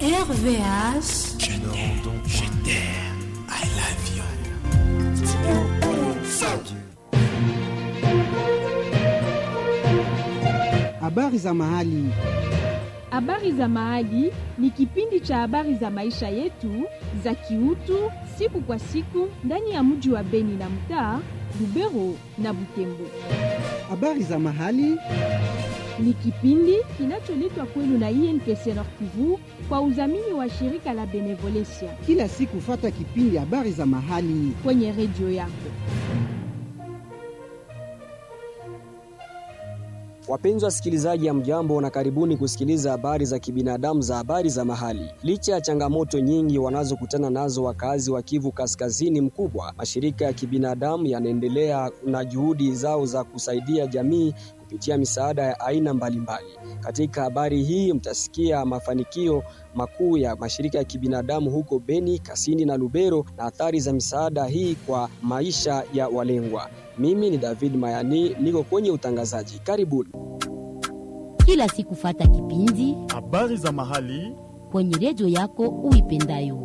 RVH. Je t'aime, je t'aime, I love you. Habari za mahali. Habari za Mahali ni kipindi cha habari za maisha yetu za kiutu siku kwa siku ndani ya mji wa Beni na mtaa Lubero na Butembo. Habari za mahali. Ni kipindi kinacholetwa kwenu na INPC Nord Kivu kwa udhamini wa shirika la Benevolencia Kila siku fata kipindi habari za mahali. kwenye redio yako. Wapenzi wasikilizaji, ya mjambo na karibuni kusikiliza habari za kibinadamu za habari za mahali. Licha ya changamoto nyingi wanazokutana nazo wakazi wa Kivu Kaskazini mkubwa, mashirika ya kibinadamu yanaendelea na juhudi zao za kusaidia jamii kupitia misaada ya aina mbalimbali. Katika habari hii mtasikia mafanikio makuu ya mashirika ya kibinadamu huko Beni, Kasini na Lubero na athari za misaada hii kwa maisha ya walengwa. Mimi ni David Mayani, niko kwenye utangazaji. Karibuni. kila siku fata kipindi Habari za mahali kwenye redio yako uipendayo.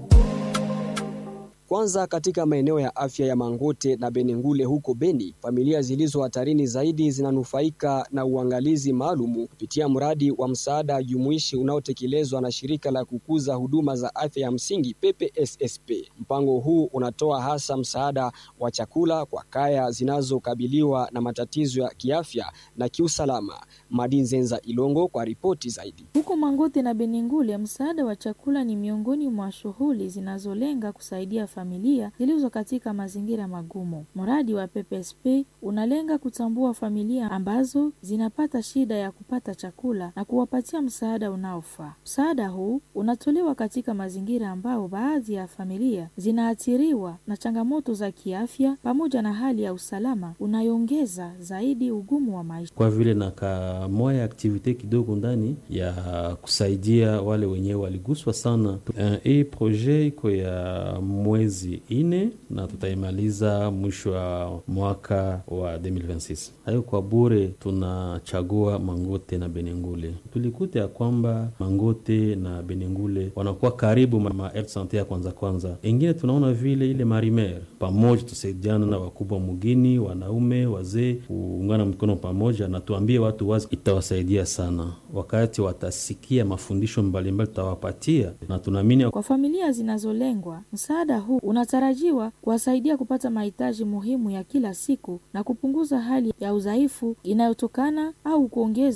Kwanza, katika maeneo ya afya ya Mangote na Benengule huko Beni, familia zilizo hatarini zaidi zinanufaika na uangalizi maalumu kupitia mradi wa msaada jumuishi unaotekelezwa na shirika la kukuza huduma za afya ya msingi PPSSP. Mpango huu unatoa hasa msaada wa chakula kwa kaya zinazokabiliwa na matatizo ya kiafya na kiusalama. Madinzenza Ilongo kwa ripoti zaidi. Huko Mangote na Benengule, msaada wa chakula ni miongoni mwa shughuli zinazolenga kusaidia familia zilizo katika mazingira magumu. Mradi wa PPSP unalenga kutambua familia ambazo zinapata shida ya kupata chakula na kuwapatia msaada unaofaa. Msaada huu unatolewa katika mazingira ambao baadhi ya familia zinaathiriwa na changamoto za kiafya pamoja na hali ya usalama unayoongeza zaidi ugumu wa maisha. kwa vile na kamoya aktivite kidogo ndani ya kusaidia wale wenyewe waliguswa sana. Eh, Hii proje iko ya mwezi ine na tutaimaliza mwisho wa mwaka wa 2026. Hayo kwa bure, tunachagua Mangote na Benengule. Tulikuta ya kwamba Mangote na Benengule wanakuwa karibu ma ma health sante ya kwanza kwanza, ingine tunaona vile ile marimer pamoja, tusaidiana na wakubwa mugini, wanaume, wazee, kuungana mkono pamoja, na tuambie watu wazi, itawasaidia sana wakati watasikia mafundisho mbalimbali tutawapatia, na tunaamini Kwa familia zinazolengwa, msaada huu unatarajiwa kuwasaidia kupata mahitaji muhimu ya kila siku na kupunguza hali ya udhaifu inayotokana au kuongeza